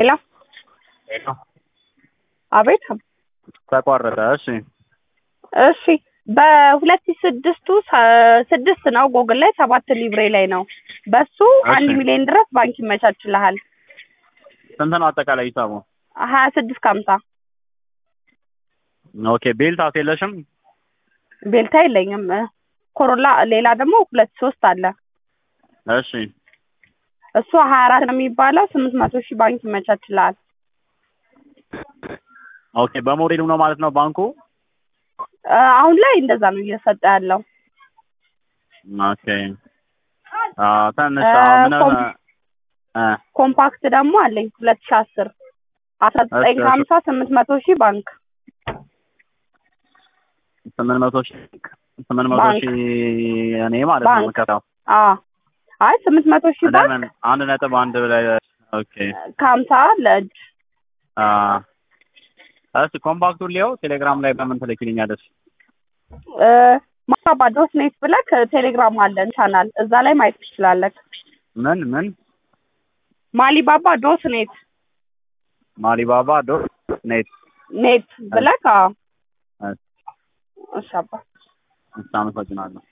ሄሎ ሄሎ አቤት ተቋረጠ። እሺ እሺ በሁለት ሺህ ስድስቱ ሰ- ስድስት ነው ጎግል ላይ ሰባት ሊብሬ ላይ ነው በሱ አንድ እሺ። ሚሊዮን ድረስ ባንክ ይመቻችልሃል ስንት ነው አጠቃላይ ሂሳቡ? ሀያ ስድስት ከሀምሳ ኦኬ ቤልታስ የለሽም? ቤልታ የለኝም ኮሮላ ሌላ ደግሞ ሁለት ሶስት አለ እሺ እሱ ሀያ አራት ነው የሚባለው ስምንት መቶ ሺህ ባንክ ይመቻችልሃል ኦኬ በሞዴሉ ነው ማለት ነው ባንኩ? እ፣ አሁን ላይ እንደዛ ነው እየሰጠ ያለው ኦኬ አ ትንሽ እ፣ አሁን ምን ኮም- እ ኮምፓክት ደግሞ አለኝ ሁለት ሺህ አስር አስራ ዘጠኝ እሺ፣ እሺ። ከሀምሳ ስምንት መቶ ሺህ ባንክ ስምንት መቶ ሺህ ስምንት መቶ ባንክ። ሺህ እኔ ማለት ነው ባንክ። የምከታው አዎ አይ ስምንት መቶ ሺህ ባንክ ለምን አንድ ነጥብ አንድ ላይ ኦኬ ከሀምሳ ለእጅ አ እስኪ ኮምፓክቱን ሊየው ቴሌግራም ላይ በምን ትልኪልኛለሽ? እ፣ ማባባ ዶት ኔት ብለህ ቴሌግራም አለን ቻናል እዛ ላይ ማየት ትችላለህ ምን ምን ማሊባባ ዶት ኔት ማሊባባ ዶት ኔት ኔት ብለህ አዎ እሺ፣ እሺ አባ አመሰግናለሁ።